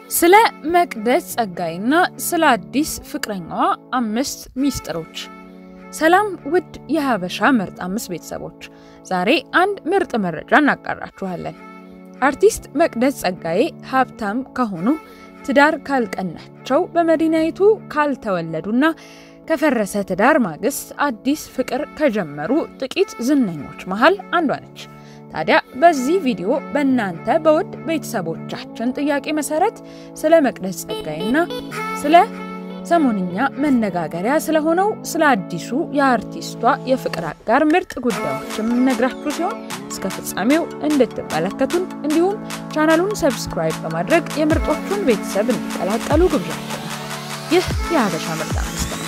ስለ መቅደስ ጸጋዬና ስለ አዲስ ፍቅረኛዋ አምስት ሚስጥሮች። ሰላም ውድ የሀበሻ ምርጥ አምስት ቤተሰቦች፣ ዛሬ አንድ ምርጥ መረጃ እናጋራችኋለን። አርቲስት መቅደስ ጸጋዬ ሀብታም ከሆኑ ትዳር ካልቀናቸው በመዲናይቱ ካልተወለዱና ከፈረሰ ትዳር ማግስት አዲስ ፍቅር ከጀመሩ ጥቂት ዝነኞች መሃል አንዷ ነች። ታዲያ በዚህ ቪዲዮ በእናንተ በውድ ቤተሰቦቻችን ጥያቄ መሰረት ስለ መቅደስ ጸጋዬና ስለ ሰሞንኛ መነጋገሪያ ስለሆነው ስለ አዲሱ የአርቲስቷ የፍቅር አጋር ምርጥ ጉዳዮች የምነግራችሁ ሲሆን እስከ ፍጻሜው እንድትመለከቱን እንዲሁም ቻናሉን ሰብስክራይብ በማድረግ የምርጦቹን ቤተሰብ እንዲቀላቀሉ ግብዣችን ነው። ይህ የሀበሻ ምርጥ አምስት ነው።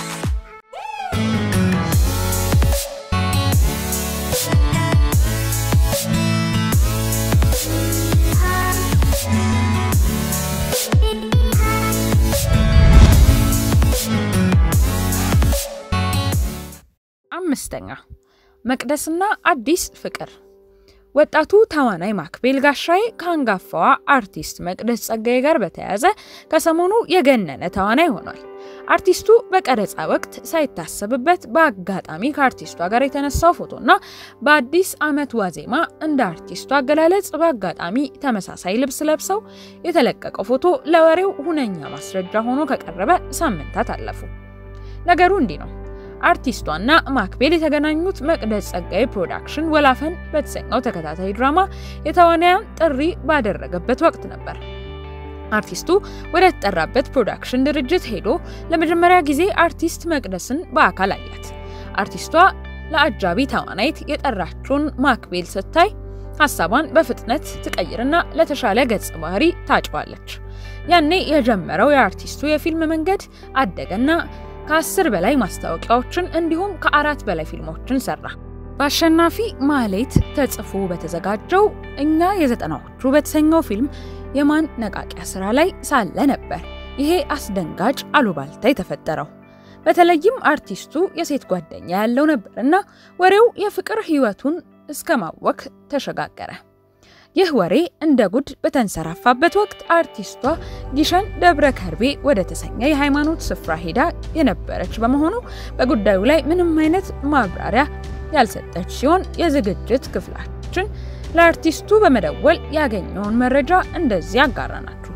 አምስተኛ መቅደስና አዲስ ፍቅር። ወጣቱ ተዋናይ ማክቤል ጋሻዬ ከአንጋፋዋ አርቲስት መቅደስ ጸጋዬ ጋር በተያያዘ ከሰሞኑ የገነነ ተዋናይ ሆኗል። አርቲስቱ በቀረጻ ወቅት ሳይታሰብበት በአጋጣሚ ከአርቲስቷ ጋር የተነሳው ፎቶና በአዲስ ዓመት ዋዜማ እንደ አርቲስቱ አገላለጽ በአጋጣሚ ተመሳሳይ ልብስ ለብሰው የተለቀቀው ፎቶ ለወሬው ሁነኛ ማስረጃ ሆኖ ከቀረበ ሳምንታት አለፉ። ነገሩ እንዲህ ነው። አርቲስቷና ማክቤል የተገናኙት መቅደስ ጸጋዬ ፕሮዳክሽን ወላፈን በተሰኘው ተከታታይ ድራማ የተዋናያን ጥሪ ባደረገበት ወቅት ነበር። አርቲስቱ ወደ ተጠራበት ፕሮዳክሽን ድርጅት ሄዶ ለመጀመሪያ ጊዜ አርቲስት መቅደስን በአካል አያት። አርቲስቷ ለአጃቢ ተዋናይት የጠራችውን ማክቤል ስታይ ሀሳቧን በፍጥነት ትቀይርና ለተሻለ ገጸ ባህሪ ታጭዋለች። ያኔ የጀመረው የአርቲስቱ የፊልም መንገድ አደገና ከአስር በላይ ማስታወቂያዎችን እንዲሁም ከአራት በላይ ፊልሞችን ሰራ። በአሸናፊ ማህሌት ተጽፎ በተዘጋጀው እኛ የዘጠናዎቹ በተሰኘው ፊልም የማነቃቂያ ስራ ላይ ሳለ ነበር ይሄ አስደንጋጭ አሉባልታ የተፈጠረው። በተለይም አርቲስቱ የሴት ጓደኛ ያለው ነበርና ወሬው የፍቅር ሕይወቱን እስከ ማወክ ተሸጋገረ። ይህ ወሬ እንደ ጉድ በተንሰራፋበት ወቅት አርቲስቷ ጊሸን ደብረ ከርቤ ወደ ተሰኘ የሃይማኖት ስፍራ ሄዳ የነበረች በመሆኑ በጉዳዩ ላይ ምንም አይነት ማብራሪያ ያልሰጠች ሲሆን የዝግጅት ክፍላችን ለአርቲስቱ በመደወል ያገኘውን መረጃ እንደዚህ አጋራናችሁ።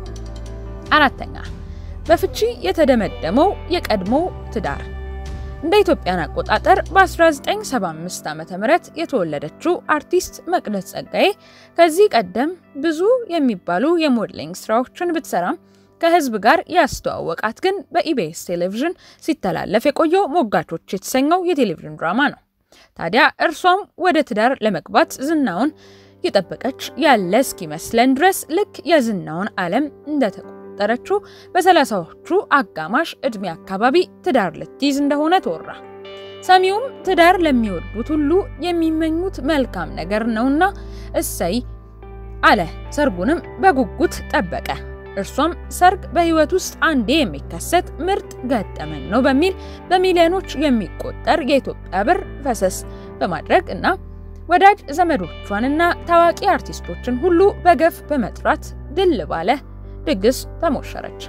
አራተኛ በፍቺ የተደመደመው የቀድሞ ትዳር እንደ ኢትዮጵያን አቆጣጠር በ1975 ዓ.ም የተወለደችው አርቲስት መቅደስ ጸጋዬ ከዚህ ቀደም ብዙ የሚባሉ የሞዴሊንግ ስራዎችን ብትሰራም ከህዝብ ጋር ያስተዋወቃት ግን በኢቢኤስ ቴሌቪዥን ሲተላለፍ የቆየው ሞጋቾች የተሰኘው የቴሌቪዥን ድራማ ነው። ታዲያ እርሷም ወደ ትዳር ለመግባት ዝናውን የጠበቀች ያለ እስኪመስለን ድረስ ልክ የዝናውን ዓለም እንደተቆ ጠረችው በሰላሳዎቹ አጋማሽ እድሜ አካባቢ ትዳር ልትይዝ እንደሆነ ተወራ። ሰሚውም ትዳር ለሚወዱት ሁሉ የሚመኙት መልካም ነገር ነውና እሰይ አለ። ሰርጉንም በጉጉት ጠበቀ። እርሷም ሰርግ በህይወት ውስጥ አንዴ የሚከሰት ምርጥ ገጠመኝ ነው በሚል በሚሊዮኖች የሚቆጠር የኢትዮጵያ ብር ፈሰስ በማድረግ እና ወዳጅ ዘመዶቿንና ታዋቂ አርቲስቶችን ሁሉ በገፍ በመጥራት ድል ባለ ድግስ ተሞሸረች።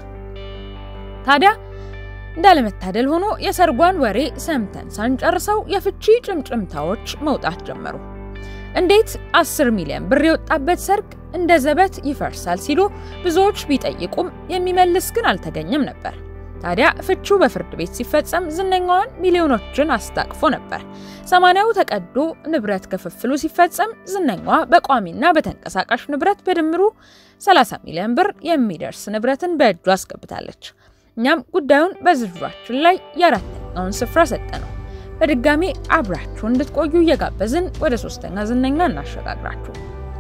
ታዲያ እንዳለመታደል ሆኖ የሰርጓን ወሬ ሰምተን ሳንጨርሰው የፍቺ ጭምጭምታዎች መውጣት ጀመሩ። እንዴት 10 ሚሊዮን ብር የወጣበት ሰርግ እንደ ዘበት ይፈርሳል ሲሉ ብዙዎች ቢጠይቁም የሚመልስ ግን አልተገኘም ነበር። ታዲያ ፍቹ በፍርድ ቤት ሲፈጸም ዝነኛዋን ሚሊዮኖችን አስታቅፎ ነበር። ሰማንያው ተቀዶ ንብረት ክፍፍሉ ሲፈጸም ዝነኛዋ በቋሚና በተንቀሳቃሽ ንብረት በድምሩ 30 ሚሊዮን ብር የሚደርስ ንብረትን በእጁ አስገብታለች። እኛም ጉዳዩን በዝርዝራችን ላይ የአራተኛውን ስፍራ ሰጠ ነው። በድጋሚ አብራችሁ እንድትቆዩ እየጋበዝን ወደ ሶስተኛ ዝነኛ እናሸጋግራችሁ።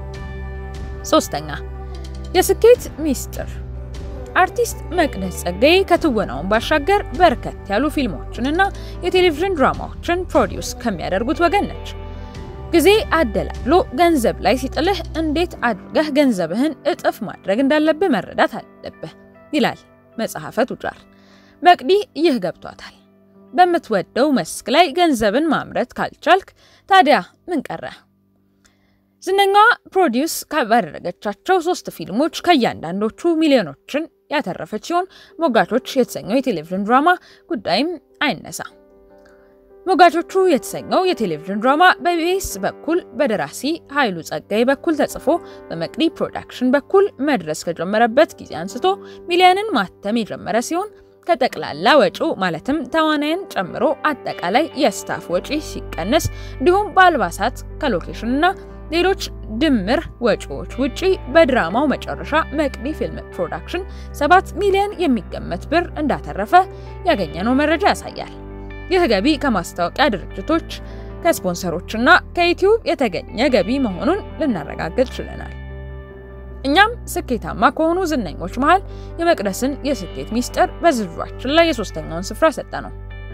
ሶስተኛ የስኬት ሚስጥር አርቲስት መቅደስ ጸጋዬ ከትወናውን ባሻገር በርከት ያሉ ፊልሞችንና የቴሌቪዥን ድራማዎችን ፕሮዲውስ ከሚያደርጉት ወገን ነች። ጊዜ አደላድሎ ገንዘብ ላይ ሲጥልህ እንዴት አድርገህ ገንዘብህን እጥፍ ማድረግ እንዳለብህ መረዳት አለብህ ይላል መጽሐፈ ቱጃር። መቅዲ ይህ ገብቷታል። በምትወደው መስክ ላይ ገንዘብን ማምረት ካልቻልክ ታዲያ ምን ቀረ? ዝነኛዋ ፕሮዲውስ ባደረገቻቸው ሶስት ፊልሞች ከእያንዳንዶቹ ሚሊዮኖችን ያተረፈች ሲሆን ሞጋቾች የተሰኘው የቴሌቪዥን ድራማ ጉዳይም አይነሳ። ሞጋቾቹ የተሰኘው የቴሌቪዥን ድራማ በኢቢኤስ በኩል በደራሲ ኃይሉ ጸጋይ በኩል ተጽፎ በመቅዲ ፕሮዳክሽን በኩል መድረስ ከጀመረበት ጊዜ አንስቶ ሚሊዮንን ማተም የጀመረ ሲሆን ከጠቅላላ ወጪው ማለትም ተዋናይን ጨምሮ አጠቃላይ የስታፍ ወጪ ሲቀነስ እንዲሁም በአልባሳት ከሎኬሽን እና ሌሎች ድምር ወጪዎች ውጪ በድራማው መጨረሻ መቅዲ ፊልም ፕሮዳክሽን 7 ሚሊዮን የሚገመት ብር እንዳተረፈ ያገኘነው መረጃ ያሳያል። ይህ ገቢ ከማስታወቂያ ድርጅቶች፣ ከስፖንሰሮችና ከዩቲዩብ የተገኘ ገቢ መሆኑን ልናረጋግጥ ችለናል። እኛም ስኬታማ ከሆኑ ዝነኞች መሃል የመቅደስን የስኬት ሚስጥር በዝርዝራችን ላይ የሶስተኛውን ስፍራ ሰጠ ነው።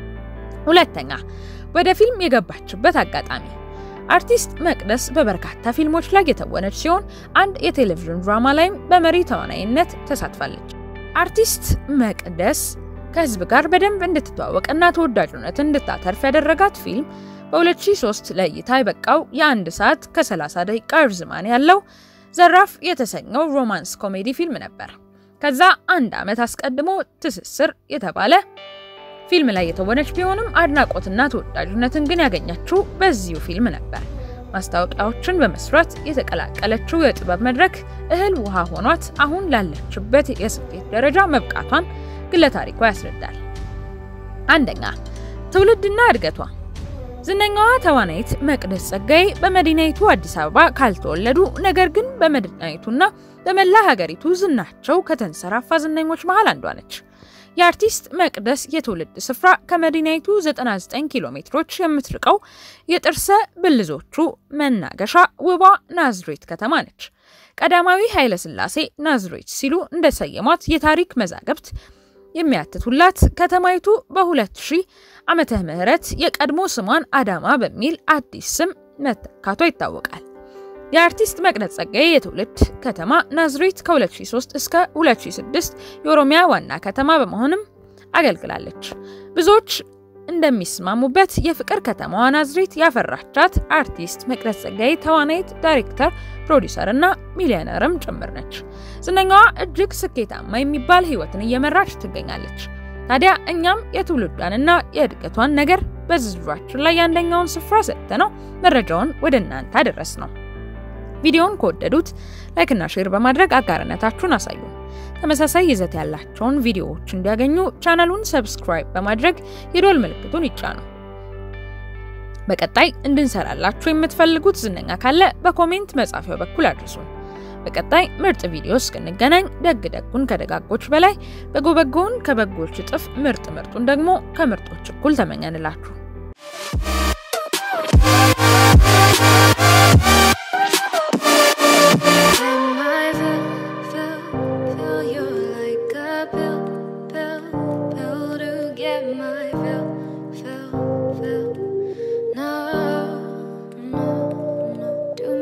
ሁለተኛ፣ ወደ ፊልም የገባችበት አጋጣሚ አርቲስት መቅደስ በበርካታ ፊልሞች ላይ የተወነች ሲሆን አንድ የቴሌቪዥን ድራማ ላይም በመሪ ተዋናይነት ተሳትፋለች። አርቲስት መቅደስ ከህዝብ ጋር በደንብ እንድትተዋወቅና ተወዳጅነትን እንድታተርፍ ያደረጋት ፊልም በ2003 ለእይታ የበቃው የአንድ ሰዓት ከ30 ደቂቃ ርዝማኔ ያለው ዘራፍ የተሰኘው ሮማንስ ኮሜዲ ፊልም ነበር። ከዛ አንድ ዓመት አስቀድሞ ትስስር የተባለ ፊልም ላይ የተወነች ቢሆንም አድናቆትና ተወዳጅነትን ግን ያገኘችው በዚሁ ፊልም ነበር። ማስታወቂያዎችን በመስራት የተቀላቀለችው የጥበብ መድረክ እህል ውሃ ሆኗት አሁን ላለችበት የስኬት ደረጃ መብቃቷን ግለ ታሪኳ ያስረዳል። አንደኛ ትውልድና እድገቷ። ዝነኛዋ ተዋናይት መቅደስ ጸጋዬ በመዲናይቱ አዲስ አበባ ካልተወለዱ ነገር ግን በመዲናይቱና በመላ ሀገሪቱ ዝናቸው ከተንሰራፋ ዝነኞች መሃል አንዷ ነች። የአርቲስት መቅደስ የትውልድ ስፍራ ከመዲናይቱ 99 ኪሎ ሜትሮች የምትርቀው የጥርሰ ብልዞቹ መናገሻ ውቧ ናዝሬት ከተማ ነች። ቀዳማዊ ኃይለ ሥላሴ ናዝሬት ሲሉ እንደሰየሟት የታሪክ መዛግብት የሚያትቱላት ከተማይቱ በ2000 ዓመተ ምህረት የቀድሞ ስሟን አዳማ በሚል አዲስ ስም መተካቷ ይታወቃል። የአርቲስት መቅደስ ጸጋዬ የትውልድ ከተማ ናዝሬት ከ2003 እስከ 2006 የኦሮሚያ ዋና ከተማ በመሆንም አገልግላለች። ብዙዎች እንደሚስማሙበት የፍቅር ከተማዋ ናዝሬት ያፈራቻት አርቲስት መቅደስ ጸጋዬ ተዋናይት፣ ዳይሬክተር፣ ፕሮዲውሰር እና ሚሊዮነርም ጭምር ነች። ዝነኛዋ እጅግ ስኬታማ የሚባል ሕይወትን እየመራች ትገኛለች። ታዲያ እኛም የትውልዷንና የእድገቷን ነገር በዝርዝራችን ላይ የአንደኛውን ስፍራ ሰጥተነው መረጃውን ወደ እናንተ አደረስ ነው። ቪዲዮውን ከወደዱት ላይክና ሼር በማድረግ አጋርነታችሁን አሳዩ። ተመሳሳይ ይዘት ያላቸውን ቪዲዮዎች እንዲያገኙ ቻናሉን ሰብስክራይብ በማድረግ የዶል ምልክቱን ይጫኑ። በቀጣይ እንድንሰራላችሁ የምትፈልጉት ዝነኛ ካለ በኮሜንት መጻፊያው በኩል አድርሱን። በቀጣይ ምርጥ ቪዲዮ እስክንገናኝ ደግ ደጉን ከደጋጎች በላይ በጎ በጎውን ከበጎች እጥፍ ምርጥ ምርጡን ደግሞ ከምርጦች እኩል ተመኘንላችሁ። Feel you like a pill, pill, pill to get my fill.